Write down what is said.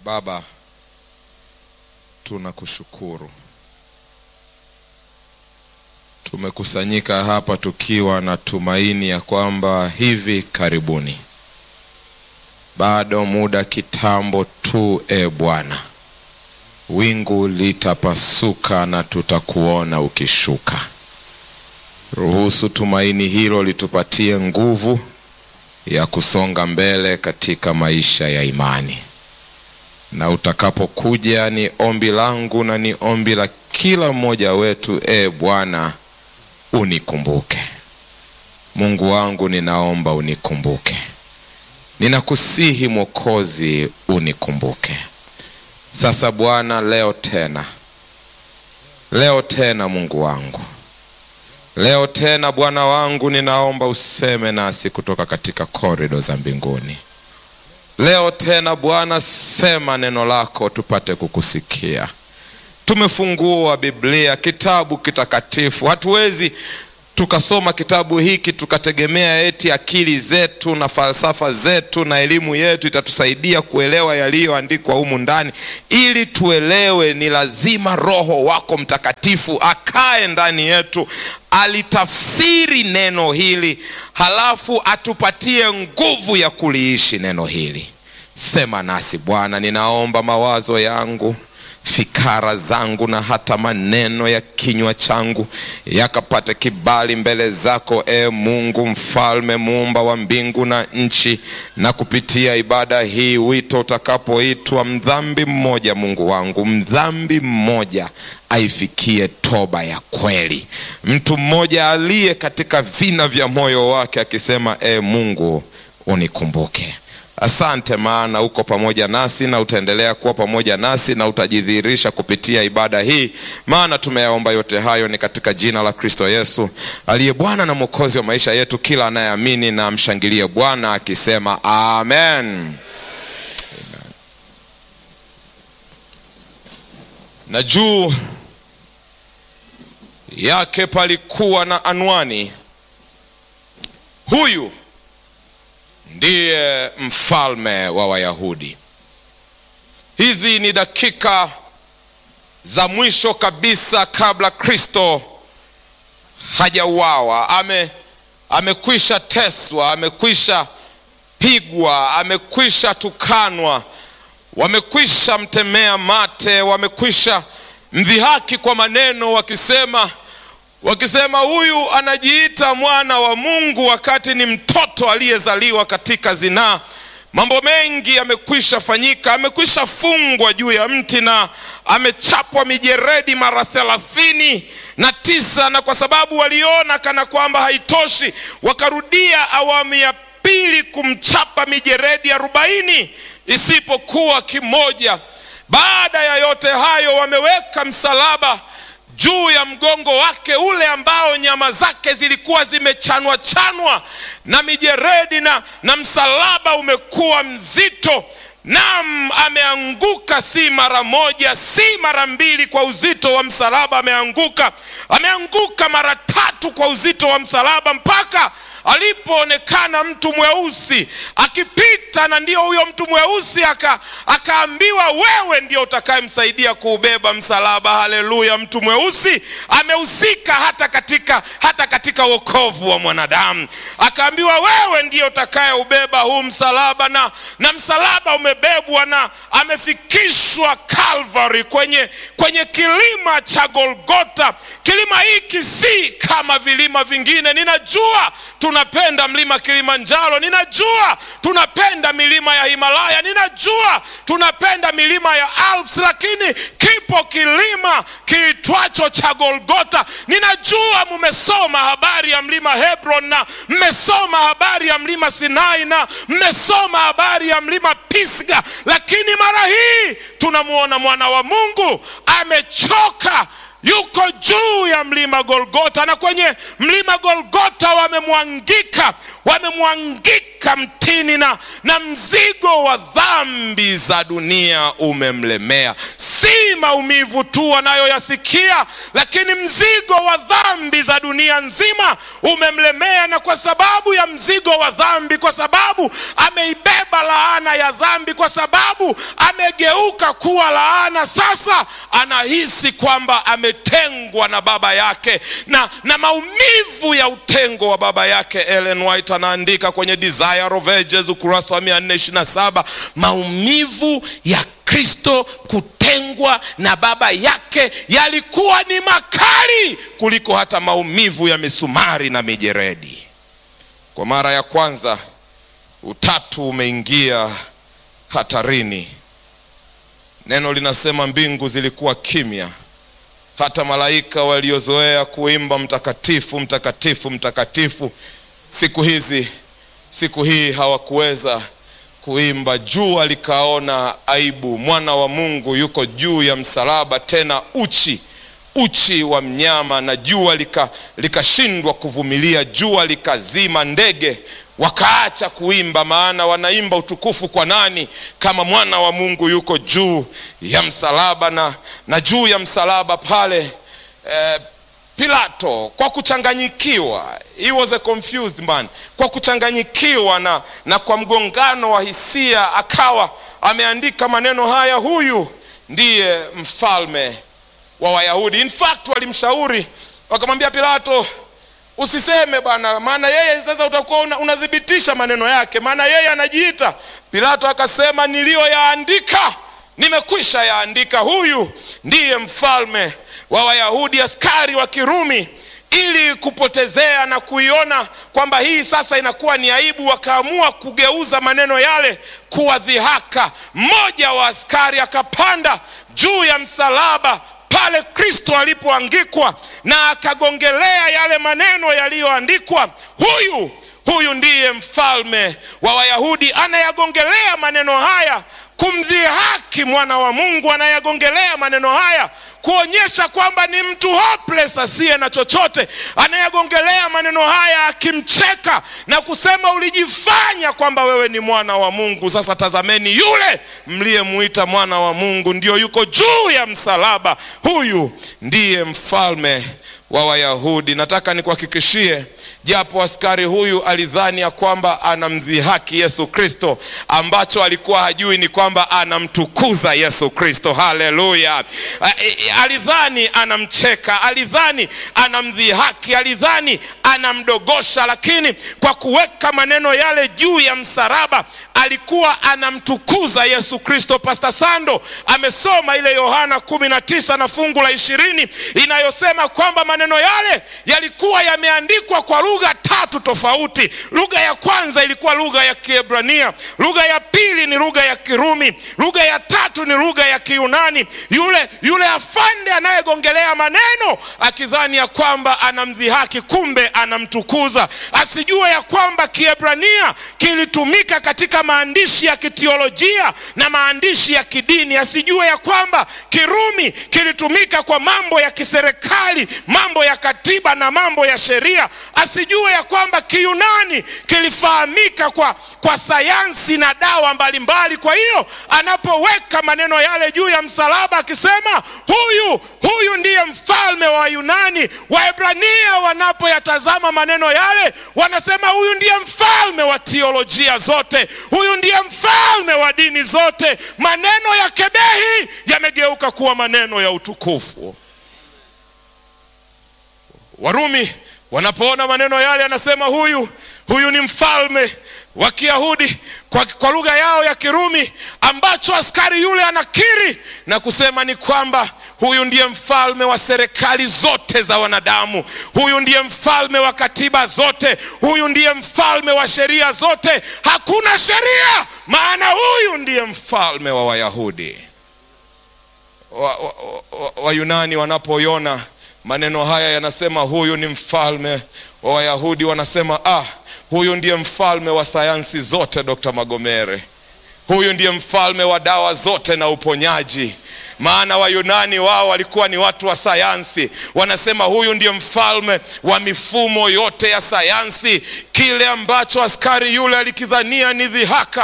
Baba, tunakushukuru. Tumekusanyika hapa tukiwa na tumaini ya kwamba hivi karibuni, bado muda kitambo tu, e Bwana, wingu litapasuka na tutakuona ukishuka. Ruhusu tumaini hilo litupatie nguvu ya kusonga mbele katika maisha ya imani, na utakapokuja, ni ombi langu na ni ombi la kila mmoja wetu, e Bwana, unikumbuke. Mungu wangu, ninaomba unikumbuke. Ninakusihi Mwokozi, unikumbuke. Sasa Bwana, leo tena, leo tena, Mungu wangu Leo tena Bwana wangu, ninaomba useme nasi kutoka katika korido za mbinguni. Leo tena Bwana, sema neno lako tupate kukusikia. Tumefungua Biblia, kitabu kitakatifu. Hatuwezi tukasoma kitabu hiki tukategemea eti akili zetu na falsafa zetu na elimu yetu itatusaidia kuelewa yaliyoandikwa humu ndani. Ili tuelewe, ni lazima Roho wako Mtakatifu akae ndani yetu, alitafsiri neno hili, halafu atupatie nguvu ya kuliishi neno hili. Sema nasi Bwana, ninaomba mawazo yangu fikara zangu na hata maneno ya kinywa changu yakapate kibali mbele zako, e Mungu mfalme, muumba wa mbingu na nchi. Na kupitia ibada hii, wito utakapoitwa mdhambi mmoja, Mungu wangu, mdhambi mmoja aifikie toba ya kweli, mtu mmoja aliye katika vina vya moyo wake akisema, e Mungu unikumbuke. Asante, maana uko pamoja nasi na utaendelea kuwa pamoja nasi na utajidhihirisha kupitia ibada hii, maana tumeyaomba yote hayo ni katika jina la Kristo Yesu aliye Bwana na Mwokozi wa maisha yetu. Kila anayeamini na amshangilie Bwana akisema amen, amen. Na juu yake palikuwa na anwani, huyu ndiye mfalme wa Wayahudi. Hizi ni dakika za mwisho kabisa kabla Kristo hajauawa. Ame amekwisha teswa, amekwisha pigwa, amekwisha tukanwa, wamekwisha mtemea mate, wamekwisha mdhihaki kwa maneno wakisema wakisema huyu anajiita mwana wa Mungu wakati ni mtoto aliyezaliwa katika zinaa. Mambo mengi yamekwisha fanyika, amekwisha fungwa juu ya mti na amechapwa mijeredi mara thelathini na tisa, na kwa sababu waliona kana kwamba haitoshi, wakarudia awamu ya pili kumchapa mijeredi arobaini isipokuwa kimoja. Baada ya yote hayo, wameweka msalaba juu ya mgongo wake ule ambao nyama zake zilikuwa zimechanwa chanwa na mijeredi na, na msalaba umekuwa mzito. Naam, ameanguka si mara moja, si mara mbili kwa uzito wa msalaba. Ameanguka, ameanguka mara tatu kwa uzito wa msalaba mpaka alipoonekana mtu mweusi akipita, na ndio huyo mtu mweusi aka, akaambiwa wewe ndio utakayemsaidia kuubeba msalaba. Haleluya! Mtu mweusi amehusika hata katika, hata katika wokovu wa mwanadamu. Akaambiwa wewe ndio utakayeubeba huu msalaba, na, na msalaba umebebwa na amefikishwa Calvary, kwenye, kwenye kilima cha Golgota. Kilima hiki si kama vilima vingine. Ninajua tunapenda mlima Kilimanjaro, ninajua tunapenda milima ya Himalaya, ninajua tunapenda milima ya Alps, lakini kipo kilima kiitwacho cha Golgota. Ninajua mmesoma habari ya mlima Hebron na mmesoma habari ya mlima Sinai na mmesoma habari ya mlima Pisga, lakini mara hii tunamwona mwana wa Mungu amechoka yuko juu ya mlima Golgota, na kwenye mlima Golgota wamemwangika, wamemwangika mtini, na, na mzigo wa dhambi za dunia umemlemea. Si maumivu tu wanayoyasikia, lakini mzigo wa dhambi za dunia nzima umemlemea, na kwa sababu ya mzigo wa dhambi, kwa sababu ameibeba laana ya dhambi, kwa sababu amegeuka kuwa laana, sasa anahisi kwamba ametengwa na baba yake na, na maumivu ya utengo wa baba yake. Ellen White anaandika kwenye Desire of Ages ukurasa wa 427 maumivu ya Kristo kutengwa na baba yake yalikuwa ni makali kuliko hata maumivu ya misumari na mijeredi. Kwa mara ya kwanza utatu umeingia hatarini. Neno linasema mbingu zilikuwa kimya, hata malaika waliozoea kuimba mtakatifu, mtakatifu, mtakatifu, siku hizi, siku hii hawakuweza kuimba. Jua likaona aibu, mwana wa Mungu yuko juu ya msalaba, tena uchi uchi wa mnyama, na jua likashindwa lika kuvumilia, jua likazima, ndege wakaacha kuimba, maana wanaimba utukufu kwa nani kama mwana wa Mungu yuko juu ya msalaba. Na, na juu ya msalaba pale eh, Pilato kwa kuchanganyikiwa, he was a confused man, kwa kuchanganyikiwa na, na kwa mgongano wa hisia akawa ameandika maneno haya, huyu ndiye mfalme wa Wayahudi. In fact walimshauri wakamwambia Pilato, usiseme bwana, maana yeye sasa utakuwa unathibitisha maneno yake, maana yeye anajiita. Pilato akasema, niliyoyaandika nimekwisha yaandika, huyu ndiye mfalme wa Wayahudi. Askari wa Kirumi ili kupotezea na kuiona kwamba hii sasa inakuwa ni aibu, wakaamua kugeuza maneno yale kuwa dhihaka. Mmoja wa askari akapanda juu ya msalaba pale Kristo alipoangikwa na akagongelea yale maneno yaliyoandikwa, huyu huyu ndiye mfalme wa Wayahudi. Anayagongelea maneno haya kumdhihaki mwana wa Mungu, anayagongelea maneno haya kuonyesha kwamba ni mtu hopeless asiye na chochote. Anayagongelea maneno haya akimcheka na kusema, ulijifanya kwamba wewe ni mwana wa Mungu. Sasa tazameni, yule mliyemuita mwana wa Mungu ndio yuko juu ya msalaba. Huyu ndiye mfalme wa Wayahudi. Nataka nikuhakikishie, japo askari huyu alidhani ya kwamba anamdhihaki Yesu Kristo, ambacho alikuwa hajui ni kwamba anamtukuza Yesu Kristo. Haleluya! Alidhani anamcheka, alidhani anamdhihaki, alidhani anamdogosha, lakini kwa kuweka maneno yale juu ya msalaba alikuwa anamtukuza Yesu Kristo. Pastor Sando amesoma ile Yohana kumi na tisa na fungu la ishirini inayosema kwamba maneno yale yalikuwa yameandikwa kwa lugha tatu tofauti. Lugha ya kwanza ilikuwa lugha ya Kiebrania, lugha ya pili ni lugha ya Kirumi, lugha ya tatu ni lugha ya Kiyunani. Yule yule afande anayegongelea maneno akidhani ya kwamba anamdhihaki, kumbe anamtukuza, asijue ya kwamba Kiebrania kilitumika katika maandishi ya kiteolojia na maandishi ya kidini, asijue ya kwamba Kirumi kilitumika kwa mambo ya kiserikali, mambo ya katiba na mambo ya sheria, asijue ya kwamba Kiyunani kilifahamika kwa, kwa sayansi na dawa mbalimbali. Kwa hiyo anapoweka maneno yale juu ya msalaba akisema huyu huyu ndiye mfalme wa Yunani, Waebrania wanapoyatazama maneno yale wanasema huyu ndiye mfalme wa teolojia zote, huyu ndiye mfalme wa dini zote. Maneno ya kebehi yamegeuka kuwa maneno ya utukufu. Warumi wanapoona maneno yale, anasema huyu huyu ni mfalme wa Kiyahudi kwa, kwa lugha yao ya Kirumi, ambacho askari yule anakiri na kusema ni kwamba huyu ndiye mfalme wa serikali zote za wanadamu, huyu ndiye mfalme wa katiba zote, huyu ndiye mfalme wa sheria zote. Hakuna sheria, maana huyu ndiye mfalme wa Wayahudi. Wayunani wa, wa, wa wanapoiona maneno haya yanasema huyu ni mfalme wa Wayahudi, wanasema ah, huyu ndiye mfalme wa sayansi zote, Dr. Magomere. Huyu ndiye mfalme wa dawa zote na uponyaji. maana Wayunani wao walikuwa ni watu wa sayansi. Wanasema huyu ndiye mfalme wa mifumo yote ya sayansi. Kile ambacho askari yule alikidhania ni dhihaka